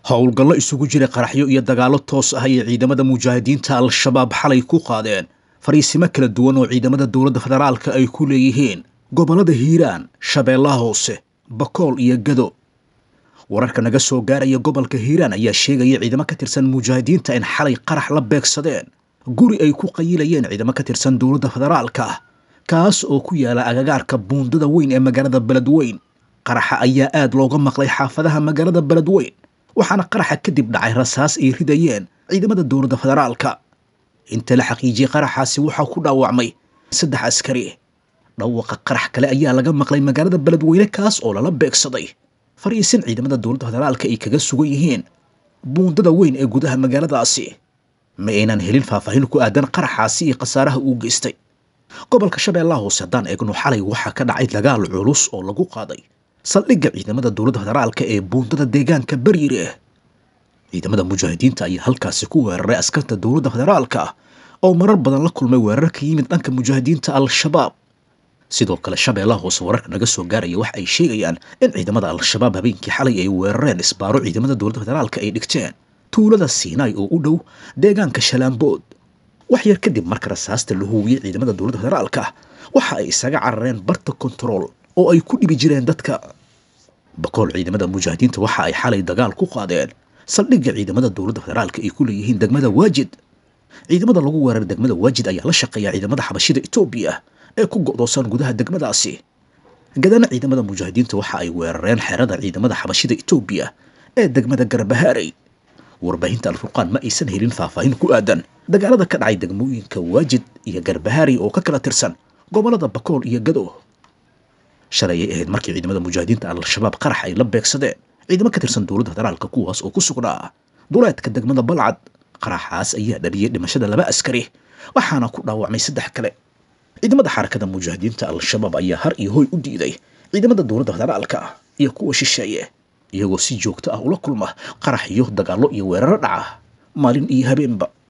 howlgallo isugu jiray qaraxyo iyo dagaallo toos ah ayay ciidamada mujaahidiinta al-shabaab xalay ku qaadeen fariisimo kala duwan oo ciidamada dowladda federaalka ay ku leeyihiin gobollada hiiraan shabeellaha hoose bakool iyo gado wararka naga soo gaaraya gobolka hiiraan ayaa sheegaya ciidamo ka tirsan mujaahidiinta in xalay qarax la beegsadeen guri ay ku qayilayeen ciidamo ka tirsan dowladda federaalka ah kaas oo ku yaala agagaarka buundada weyn ee magaalada beledweyn qaraxa ayaa aad looga maqlay xaafadaha magaalada beledweyn waxaana qaraxa kadib dhacay rasaas ay ridayeen ciidamada dowladda federaalka inta la xaqiijiyey qaraxaasi waxaa ku dhaawacmay saddex askari dhawaqa qarax kale ayaa laga maqlay magaalada beledweyne kaas oo lala beegsaday fariisin ciidamada dowladda federaalka ay kaga sugan yihiin buundada weyn ee gudaha magaaladaasi ma aynan helin faahfaahin ku aadan qaraxaasi iyo khasaaraha uu geystay gobolka shabeellaha hoose haddaan eegno xalay waxaa ka dhacay dagaal culus oo lagu qaaday saldhigga ciidamada dowladda federaalka ee buundada deegaanka bariire ciidamada mujaahidiinta ayaa halkaasi ku weeraray askarta dowladda federaalka oo marar badan la kulmay weerar ka yimid dhanka mujaahidiinta al-shabaab sidoo kale shabeellaha hoose wararka naga soo gaaraya waxa ay sheegayaan in ciidamada al-shabaab habeenkii xalay ay weerareen isbaaro ciidamada dowladda federaalka ay dhigteen tuulada siinaay oo u dhow deegaanka shalaambood wax yar kadib marka rasaasta la huwiyey ciidamada dowladda federaalka waxa ay isaga carareen barta kontarool oo ay ku dhibi jireen dadka bakool ciidamada mujaahidiinta waxa ay xalay dagaal ku qaadeen saldhigga ciidamada dowladda federaalka ay ku leeyihiin degmada waajid ciidamada lagu weeraray degmada waajid ayaa la shaqeeya ciidamada xabashida etoobiya ee ku go'doosan gudaha degmadaasi gadana ciidamada mujaahidiinta waxa ay weerareen xerada ciidamada xabashida etoobiya ee degmada garbahaarey warbaahinta alfurqaan ma aysan helin faahfaahin ku aadan dagaalada ka dhacay degmooyinka waajid iyo garbahaarey oo ka kala tirsan gobollada bakool iyo gado shalay ay ahayd markii ciidamada mujaahidiinta al-shabaab qarax ay la beegsadeen ciidamo ka tirsan dowladda federaalka kuwaas oo ku sugnaa duleedka degmada balcad qaraxaas ayaa dhaliyey dhimashada laba askari waxaana ku dhaawacmay saddex kale ciidamada xarakada mujaahidiinta al-shabaab ayaa har iyo hoy u diiday ciidamada dowladda federaalka iyo kuwa shisheeye iyagoo si joogto ah ula kulma qarax iyo dagaallo iyo weeraro dhaca maalin iyo habeenba